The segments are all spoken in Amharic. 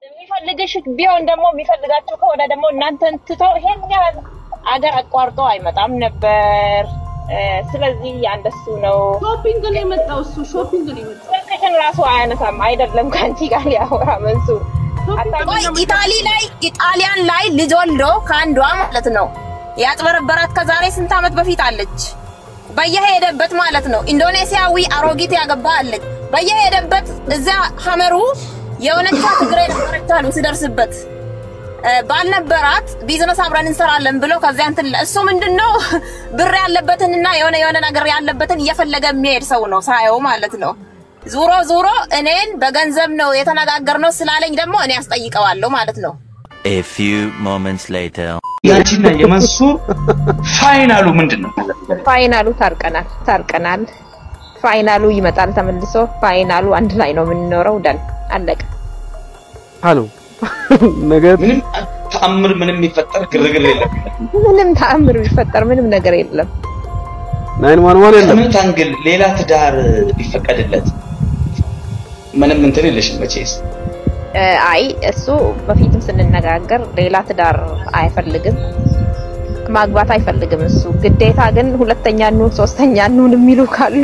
የሚፈልግሽ ቢሆን ደግሞ የሚፈልጋቸው ከሆነ ደግሞ እናንተን ትቶ ይሄን ያህል አገር አቋርጦ አይመጣም ነበር። እ፣ ስለዚህ ያንደሱ ነው። ሾፒንግ ነው የመጣው እሱ ሾፒንግ ነው የመጣው። ስልክሽን ራሱ አያነሳም አይደለም ከአንቺ ጋር ሊያወራ መንሱር ቆይ ኢታሊ ላይ ኢጣሊያን ላይ ልጅ ወልዶ ከአንዷ ማለት ነው ያጭበረበራት ከዛሬ ስንት ዓመት በፊት አለች። በየሄደበት ማለት ነው ኢንዶኔሲያዊ አሮጊት ያገባ አለች። በየሄደበት እዚያ ሀመሩ የሆነቻ ትግሬ ነበረች አሉ ሲደርስበት እ፣ ባልነበራት ቢዝነስ አብረን እንሰራለን ብሎ ከዚያ እንትን እሱ ምንድነው ብር ያለበትንና የሆነ የሆነ ነገር ያለበትን እየፈለገ የሚሄድ ሰው ነው ሳየው ማለት ነው። ዙሮ ዙሮ እኔን በገንዘብ ነው የተነጋገርነው ስላለኝ ደግሞ እኔ ያስጠይቀዋለሁ ማለት ነው። A few moments later. ያንቺና የመንሱር ፋይናሉ ምንድን ነው? ፋይናሉ ታርቀናል ታርቀናል። ፋይናሉ ይመጣል ተመልሶ። ፋይናሉ አንድ ላይ ነው የምንኖረው። ደን አለቀ። ሀሎ ነገር ምንም ተአምር ምንም የሚፈጠር ግርግር የለም። ምንም ተአምር ቢፈጠር ምንም ነገር የለም። ናይን ዋን ዋን የለም። ከምን ታንግል ሌላ ትዳር ቢፈቀድለት ምንም እንትን የለሽም መቼስ። እ፣ አይ እሱ በፊትም ስንነጋገር ሌላ ትዳር አይፈልግም፣ ማግባት አይፈልግም። እሱ ግዴታ ግን ሁለተኛ ኑን ሶስተኛ ኑን የሚሉ ካሉ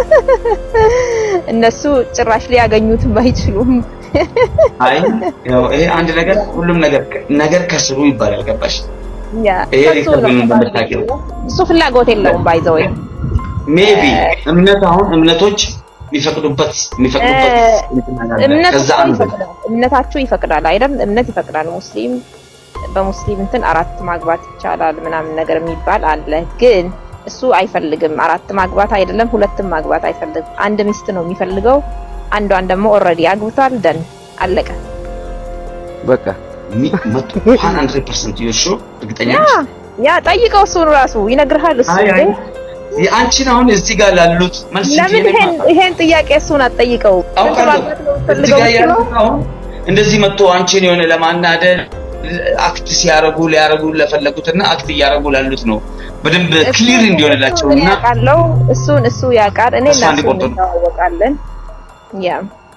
እነሱ ጭራሽ ሊያገኙትም አይችሉም። አይ ያው ይሄ አንድ ነገር ሁሉም ነገር ነገር ከስሩ ይባላል። ገባሽ? ያ ይሄ ከሱ ነው ሪከርድ እንደምታውቂው እሱ ፍላጎት የለውም ባይዘው ሜቢ እምነት አሁን እምነቶች የሚፈቅዱበት የሚፈቅዱበት እምነት ከዛ እኮ አንዱ ይፈቅዳል። እምነታችሁ ይፈቅዳል አይደል? እምነት ይፈቅዳል። ሙስሊም በሙስሊም እንትን አራት ማግባት ይቻላል ምናምን ነገር የሚባል አለ። ግን እሱ አይፈልግም። አራት ማግባት አይደለም ሁለትም ማግባት አይፈልግም። አንድ ሚስት ነው የሚፈልገው። አንዷን ደግሞ ኦልሬዲ አግብቷል። ደን አለቀ። በቃ መቶ ሀንድሬድ ፐርሰንት ዩሹ እርግጠኛ ያ ነሽ? ያ ጠይቀው፣ እሱን ራሱ ይነግርሃል። እሱ አይ አይ እንዴ! የአንቺን አሁን እዚህ ጋር ላሉት መልስ ለምን እንጂ ይሄን ይሄን ጥያቄ እሱን አትጠይቀው? አውቃለሁ ማግባት ነው እዚህ የምትፈልገው ጋር ብትለው ያሉት አሁን እንደዚህ መጥቶ አንቺን የሆነ ለማናደድ አክት ሲያረጉ ሊያረጉ ለፈለጉትና አክት እያረጉ ላሉት ነው በደንብ ክሊር እንዲሆንላቸው እሱን እና ያውቃለው። እሱን እሱ ያውቃል። እኔ እሷ እና እሱ እንዲቆርጡ ነው። እንተዋወቃለን። ያ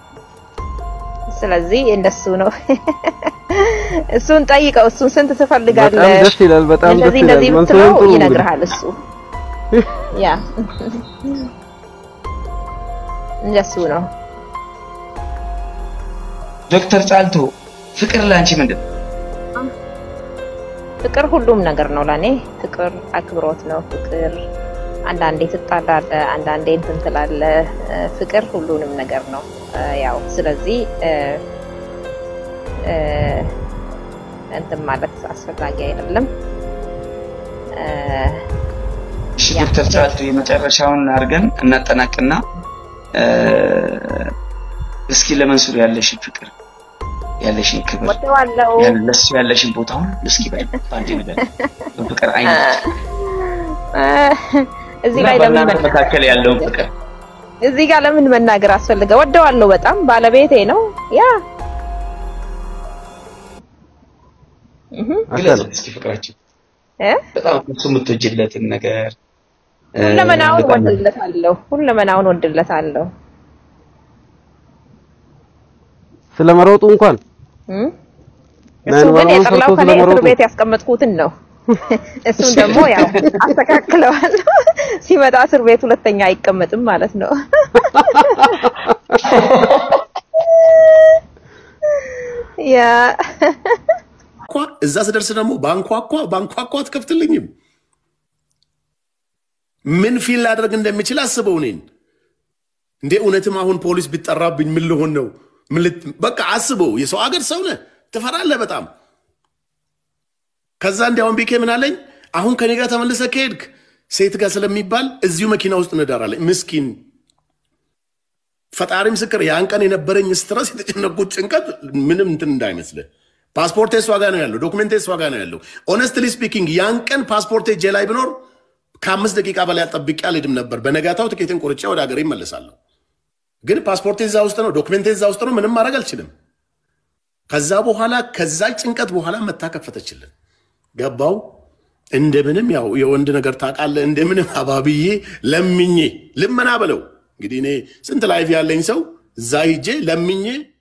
ስለዚህ እንደሱ ነው። እሱን ጠይቀው። እሱን ስንት ትፈልጋለህ? በጣም ደስ ይላል። በጣም ደስ እንደዚህ ይላል። እንደዚህ መንሱርም ብትለው ጥሩ እንግዲህ። ይነግርሃል እሱ። ያ እንደሱ ነው። ዶክተር ጫልቱ ፍቅር ለአንቺ ምንድን ነው? ፍቅር ሁሉም ነገር ነው ለኔ። ፍቅር አክብሮት ነው። ፍቅር አንዳንዴ ትጣላለህ፣ አንዳንዴ እንትን ትላለህ። እ፣ ፍቅር ሁሉንም ነገር ነው። እ፣ ያው ስለዚህ እ፣ እ፣ እንትን ማለት አስፈላጊ አይደለም። እ፣ እሺ ያ። ዶክተር ጫልቱ የመጨረሻውን አድርገን እናጠናቅና እ፣ እስኪ ለመንሱር ያለሽን ፍቅር ያለሽን ክብር ወደዋለው ያን- ለሱ ያለሽን ቦታውን እስኪ በደንብ በአንድ ነገር በፍቅር አይነት እዚህ እና ላይ ለምን በእናንተ መናገር መካከል ያለውን ፍቅር እዚህ ጋር ለምን መናገር አስፈልገ? ወደዋለው በጣም ባለቤቴ ነው። ያ እህ ግለጽ እስኪ ፍቅራችን እ በጣም እሱ የምትወጂለትን ነገር እ፣ ሁለመናውን በጣም ወድለታለሁ። ሁለመናውን ወድለታለሁ። ስለመሮጡ እንኳን እም? እሱ ናይን ግን ዋን ዋን የጠላው ሰርቶ ከኔ እስር ስለመሮጡ ቤት ያስቀመጥኩትን ነው። እሱን ደግሞ ያው አስተካክለዋለሁ። ሲመጣ እስር ቤት ሁለተኛ አይቀመጥም ማለት ነው። ያ ኳ እዛ ስደርስ ደግሞ ባንኳኳ ባንኳኳ አትከፍትልኝም። ምን ፊል ላደርግ እንደሚችል አስበው እኔን እንዴ እውነትም አሁን ፖሊስ ቢጠራብኝ ምን ልሆን ነው? ምን ልት- በቃ አስበው። የሰው አገር ሰው ነህ፣ ትፈራለህ በጣም። ከዛ እንዲያውም ቢኬ ምን አለኝ፣ አሁን ከኔ ጋር ተመልሰህ ከሄድክ ሴት ጋር ስለሚባል እዚሁ መኪና ውስጥ እንዳራለኝ። ምስኪን ፈጣሪ ምስክር፣ ያን ቀን የነበረኝ ስትረስ፣ የተጨነቁት ጭንቀት ምንም እንትን እንዳይመስልህ። ፓስፖርቴ እሷ ጋር ነው ያለው፣ ዶክሜንቴ እሷ ጋር ነው ያለው። ኦነስትሊ ስፒኪንግ ያን ቀን ፓስፖርቴ እጄ ላይ ቢኖር ከአምስት ደቂቃ በላይ ጠብቄ አልሄድም ነበር። በነጋታው ትኬትን ቆርጬ ወደ ሀገሬ ይመለሳለሁ። ግን ፓስፖርቴ እዛ ውስጥ ነው፣ ዶክሜንቴ እዛ ውስጥ ነው። ምንም ማድረግ አልችልም። ከዛ በኋላ ከዛ ጭንቀት በኋላ መታ ከፈተችልን። ገባው እንደምንም ያው የወንድ ነገር ታውቃለህ፣ እንደምንም አባብዬ ለምኜ ልመና በለው እንግዲህ እኔ ስንት ላይፍ ያለኝ ሰው እዛ ሂጄ ለምኜ